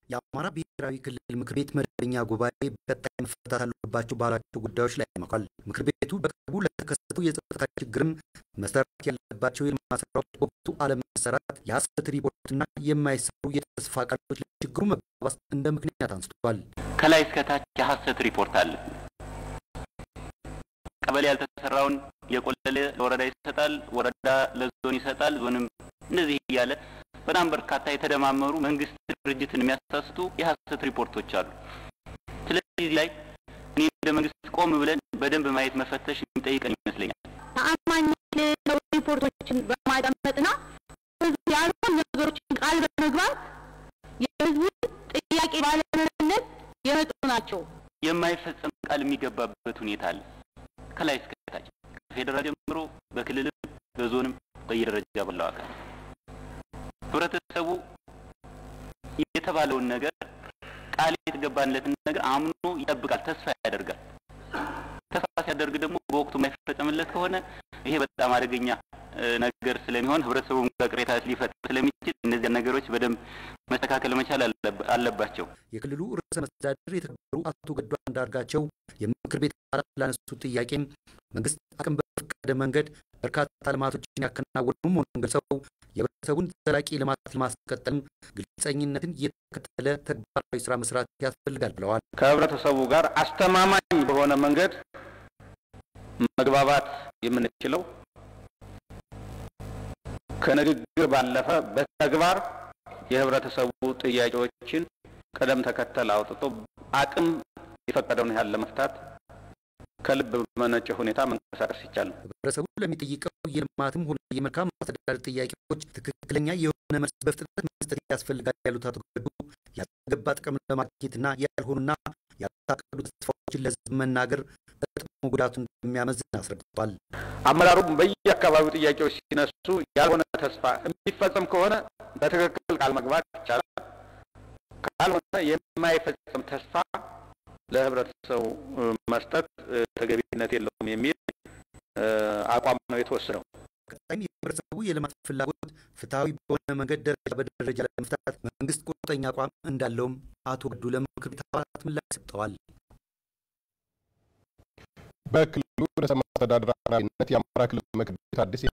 የአማራ ብሔራዊ ክልል ምክር ቤት መደበኛ ጉባኤ በቀጣይ መፈታት አለባቸው ባላቸው ጉዳዮች ላይ መክሯል። ምክር ቤቱ በቅርቡ ለተከሰተው የጸጥታ ችግርም መሰራት ያለባቸው የልማት ስራዎች በወቅቱ አለመሰራት፣ የሐሰት ሪፖርትና የማይሰሩ የተስፋ ቃሎች ለችግሩ መባባስ እንደ ምክንያት አንስቷል። ከላይ እስከታች የሐሰት ሪፖርት አለ። ቀበሌ ያልተሰራውን የቆለለ ለወረዳ ይሰጣል፣ ወረዳ ለዞን ይሰጣል፣ ዞንም እንደዚህ እያለ በጣም በርካታ የተደማመሩ መንግስት ድርጅትን የሚያሳስቱ የሐሰት ሪፖርቶች አሉ። ስለዚህ ላይ እኔ እንደ መንግስት ቆም ብለን በደንብ ማየት መፈተሽ የሚጠይቀን ይመስለኛል። ተአማኝነት የሌለው ሪፖርቶችን በማዳመጥና ህዝብ ያልሆኑ ነገሮችን ቃል በመግባት የህዝቡን ጥያቄ ባለመመለስ የመጡ ናቸው። የማይፈጸም ቃል የሚገባበት ሁኔታ አለ። ከላይ እስከታች ከፌዴራል ጀምሮ በክልልም በዞንም በየደረጃ ባለው አካል ህብረተሰቡ የተባለውን ነገር ቃል የተገባለትን ነገር አምኖ ይጠብቃል፣ ተስፋ ያደርጋል። ተስፋ ሲያደርግ ደግሞ በወቅቱ የማይፈጸምለት ከሆነ ይሄ በጣም አደገኛ ነገር ስለሚሆን ህብረተሰቡም ቅሬታ ሊፈጥር ስለሚችል እነዚያ ነገሮች በደንብ መስተካከል መቻል አለባቸው። የክልሉ ርዕሰ መስተዳድር የተከበሩ አቶ ገዱ አንዳርጋቸው የምክር ቤት አባላት ላነሱት ጥያቄም መንግስት አቅም በፈቀደ መንገድ በርካታ ልማቶችን ያከናወኑ መሆኑን ገልጸው የህብረተሰቡን ዘላቂ ልማት ለማስቀጠል ግልጸኝነትን የተከተለ ተግባራዊ ስራ መስራት ያስፈልጋል ብለዋል። ከህብረተሰቡ ጋር አስተማማኝ በሆነ መንገድ መግባባት የምንችለው ከንግግር ባለፈ በተግባር የህብረተሰቡ ጥያቄዎችን ቅደም ተከተል አውጥቶ አቅም የፈቀደውን ያህል ለመፍታት ከልብ በመነጨ ሁኔታ መንቀሳቀስ ይቻላል። ህብረተሰቡ ለሚጠይቀው የልማትም ሆነ የመልካም አስተዳደር ጥያቄዎች ትክክለኛ የሆነ መልስ በፍጥነት መስጠት ያስፈልጋል ያሉት አቶ ገዱ ያልተገባ ጥቅም ለማግኘትና ያልሆኑና ያልታቀዱ ተስፋዎችን ለህዝብ መናገር በጥቅሙ ጉዳቱን እንደሚያመዝን አስረድቷል። አመራሩም በየአካባቢው ጥያቄዎች ሲነሱ ያልሆነ ተስፋ የሚፈጸም ከሆነ በትክክል ቃል መግባት ይቻላል። ካልሆነ የማይፈጸም ተስፋ ለህብረተሰቡ መስጠት ተገቢነት የለውም የሚል አቋም ነው የተወሰነው። ቀጣይም የህብረተሰቡ የልማት ፍላጎት ፍትሐዊ በሆነ መንገድ ደረጃ በደረጃ ለመፍታት መንግስት ቁርጠኛ አቋም እንዳለውም አቶ ገዱ ለምክር ቤት አባላት ምላሽ ሰጥተዋል። በክልሉ ርዕሰ መስተዳድር አማካኝነት የአማራ ክልል ምክር ቤት አዲስ